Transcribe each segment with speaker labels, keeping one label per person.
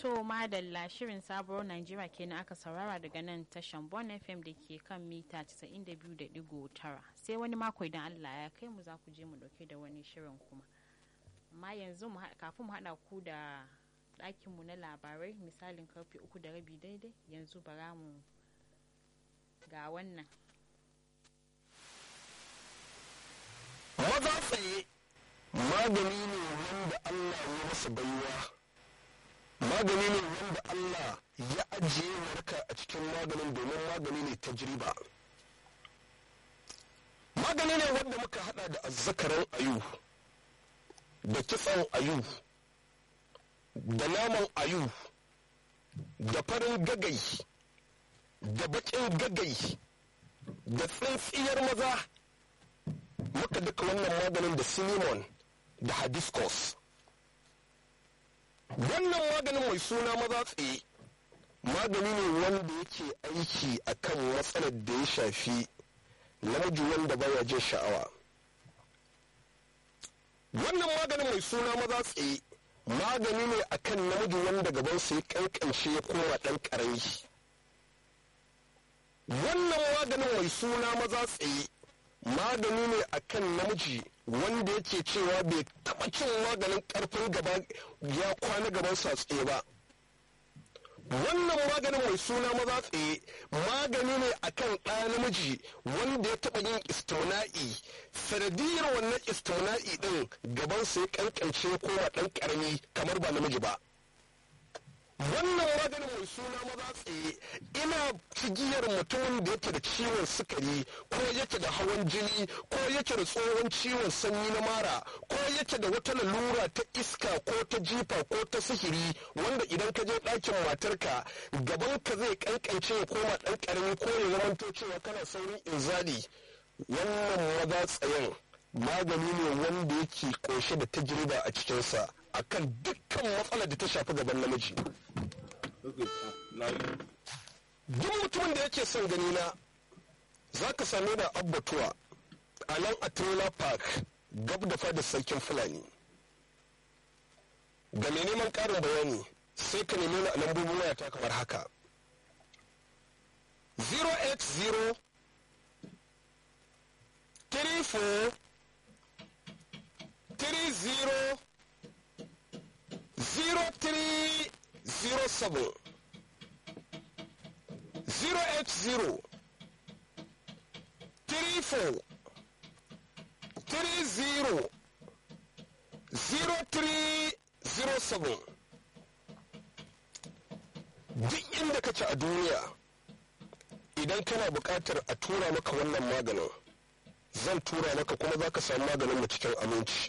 Speaker 1: To madalla shirin sabuwar Najeriya kenan aka saurara daga nan tashan Bon FM da ke kan mita 92.9 sai wani mako idan Allah ya kai mu za ku je mu dauke da wani shirin kuma. Amma yanzu kafin mu haɗa ku da ɗakinmu na labarai misalin karfe uku da rabi daidai yanzu bara mu ga wannan.
Speaker 2: Maza tsaye magani ne wanda Allah ya masa baiwa. magani ne wanda Allah ya ajiye warka a cikin maganin domin magani ne ta jiriba magani ne wanda muka hada da azzakaran ayu da kitsan ayu da naman ayu da farin gagai da bakin gagai da tsintsiyar maza muka duka wannan maganin da cinnamon da hibiscus wannan maganin mai suna maza tsaye magani ne wanda yake aiki akan matsalar da ya shafi namiji wanda baya jin sha'awa wannan maganin mai suna maza tsaye magani ne akan namiji wanda gabansa ya kankance ya koma ɗan ƙarami wannan maganin mai suna maza tsaye magani ne akan namiji wanda yake cewa bai taɓa cin maganin ƙarfin gaba ya kwana gaban sa tsaye ba wannan maganin mai suna maza tsaye magani ne akan ɗaya namiji wanda ya taɓa yin istimna'i sanadiyar wannan istimna'i ɗin gaban sa ya kankance koma ɗan ƙarami kamar ba namiji ba wannan maganin mai suna maza tsaye ina cigiyar mutumin da yake da ciwon sukari ko yake da hawan jini ko yake da tsohon ciwon sanyi na mara ko yake da wata lalura ta iska ko ta jifa ko ta sihiri wanda idan ka je ɗakin matarka gaban ka zai kankance ya koma ɗan ƙarami ko ya zamanto cewa kana saurin inzali wannan maza tsayen magani ne wanda yake ƙoshe da tajriba a cikinsa akan dukkan matsalar da ta shafi gaban namiji duk mutumin da yake son gani na za ka same da abbatuwa a nan a trailer park gab da fadar sarkin fulani ga mai neman ƙarin bayani sai ka nemi a lambobin wayata kamar haka 080 34 30 0307 080 34 30 0307 duk inda kace a duniya idan kana buƙatar a tura maka wannan maganin zan tura maka kuma za ka samu maganin mu cikin aminci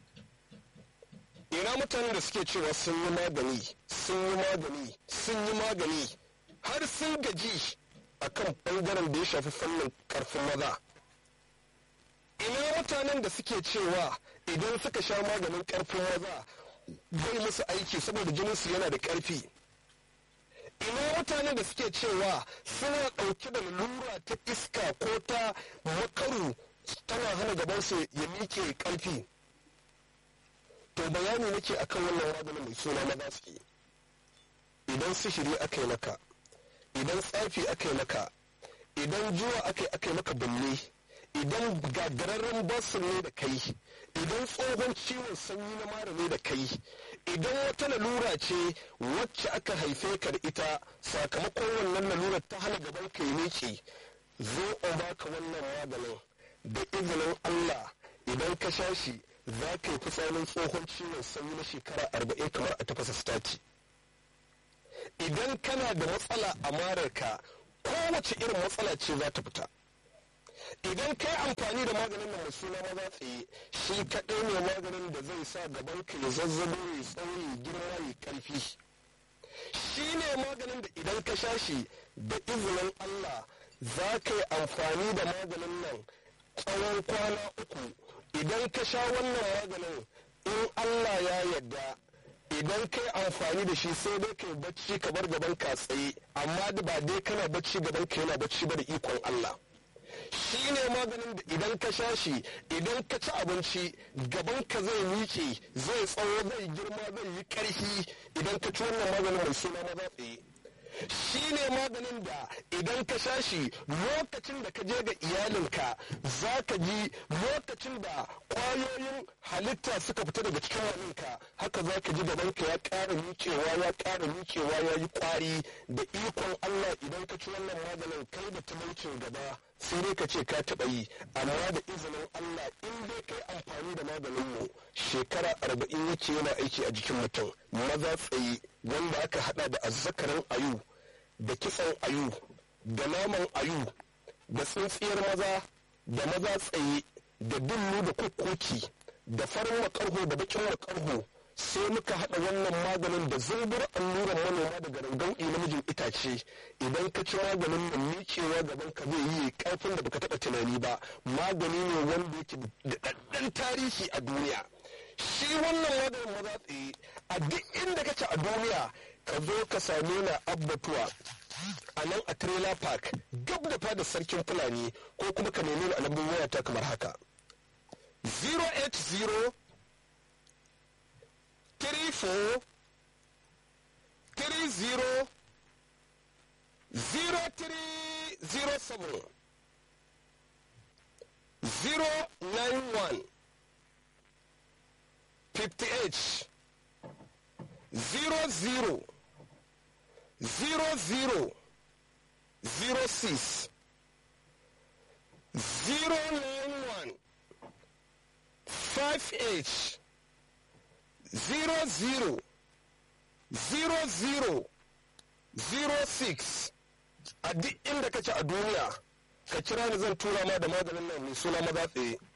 Speaker 2: ina mutanen da suke cewa sun yi magani sun yi magani sun yi magani har sun gaji a kan ɓangaren da ya shafi fannin ƙarfin maza ina mutanen da suke cewa idan suka sha maganin ƙarfin maza bai musu aiki saboda jininsu yana da ƙarfi ina mutanen da suke cewa suna ɗauke da lura ta iska ko ta makaru tana hana gabansu ya miƙe ƙarfi to bayani nake akan wannan maganin mai suna na gaske idan sihiri aka yi maka idan tsafi aka yi maka idan juwa aka yi aka yi maka bulle idan gagararren basin ne da kai idan tsohon ciwon sanyi na mara ne da kai idan wata lalura ce wacce aka haife ka da ita sakamakon wannan lalurar ta hana gaban ka yi miƙe zo in baka wannan maganin da izinin Allah idan ka sha shi za ka yi fitsarin tsohon ciwon sanyi na shekara arba'in kamar a tafasa stati idan kana da matsala a mararka kowace irin matsala ce za ta fita idan kai amfani da maganin nan mai suna maza tsaye shi kaɗai ne maganin da zai sa gaban ka ya zazzabo ya tsauri girma ya karfi shi ne maganin da idan ka sha shi da izinin Allah za ka yi amfani da maganin nan tsawon kwana uku idan ka sha wannan maganin in Allah ya yarda idan kai amfani da shi sai dai kai bacci ka bar gaban ka tsaye amma da ba dai kana bacci gaban ka yana bacci ba da ikon Allah shi ne maganin da idan ka sha shi idan ka ci abinci gaban ka zai miƙe zai tsawo zai girma zai yi ƙarfi idan ka ci wannan maganin mai suna maza tsaye shi ne maganin da idan ka sha shi lokacin da ka je ga iyalinka za ka ji lokacin da ƙwayoyin halitta suka fita daga cikin waninka haka za ka ji gabanka ya ƙara miƙewa ya ƙara miƙewa ya yi ƙwari da ikon Allah idan ka ci wannan maganin kai da talaucin gaba sai dai ka ce ka taɓa yi amma da izinin Allah in dai kai amfani da maganin mu shekara arba'in yake yana aiki a jikin mutum maza tsaye wanda aka hada da azzakarin ayu da kitsan ayu da naman ayu da tsintsiyar maza da maza tsaye da dullu da kukkuki da farin makarho da bakin makarho sai muka haɗa wannan maganin da zumbur alluran manoma daga rangauɗi namijin itace idan ka ci maganin nan miƙewa gaban ka zai yi ƙarfin da baka taɓa tunani ba magani ne wanda yake da ɗaɗɗan tarihi a duniya shi wannan maganin maza tsaye a duk inda kake a duniya ka zo ka same na abbatuwa a nan a trailer park gab da fadar sarkin fulani ko kuma ka nemi a lambun wayata kamar haka 080 34 30 0307 091 58 00 00 06 091 58 zero zero zero zero zero six a duk inda kace a duniya ka kira ni zan tura ma da maganin nan mai suna maza tsaye